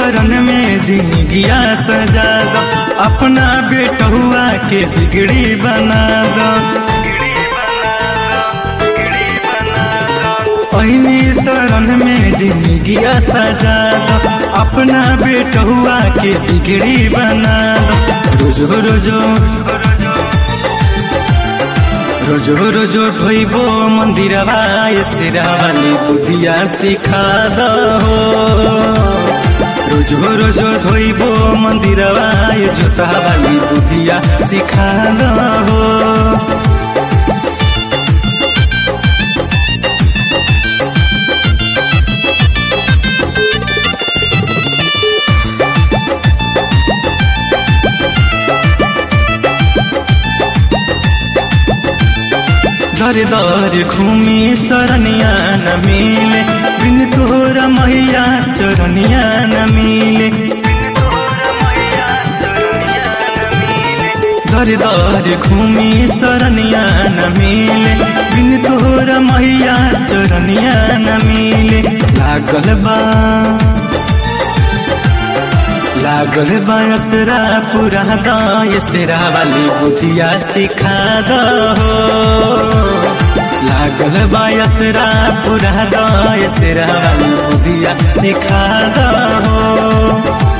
शरण में जिंदगिया सजा दो अपना बेटहुआ के बिगड़ी बना दो पहिनी शरण में जिंदगिया सजा दो अपना बेटहुआ के बिगड़ी बना दो रोजो रोजो रोजो रोजो धोइबो मंदिरवा सिरावाली बुधिया सिखा दो रोजो रोजो धोइबो मंदिरवा जोतावाली बुधिया सिखा दो दर दर घूमी शरणिया न मिले बिन तोरा मैया चरनिया न मिले दर दर घूमी शरणिया न मिले बिन तोरा मैया चरनिया न मिले लागल बा लागल बायसरा पूरा दाय सिरा वाली बुधिया सिखा दो लागल बायसरा पूरा दाय सिरा वाली बुधिया सिखा दो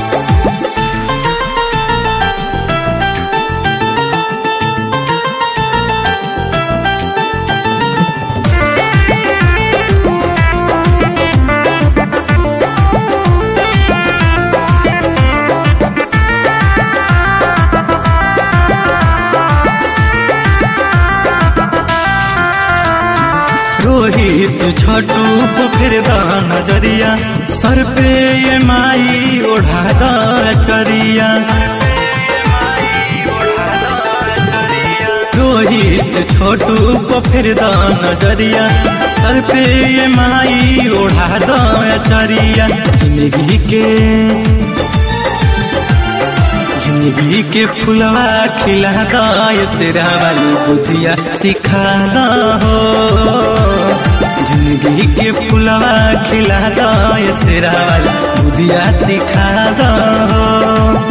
रोहित छोटू पोखर नजरिया सर पे ये माई ओढ़ा चरिया रोहित छोटू पोखर नजरिया सर पे ये माई ओढ़ा चरिया जिंदगी के जिंदगी के फुलवा खिला दाय सिरा वाली बुधिया सिखा हो जिंदगी के फुलवा खिला दाय सिरा वाली बुधिया सिखा हो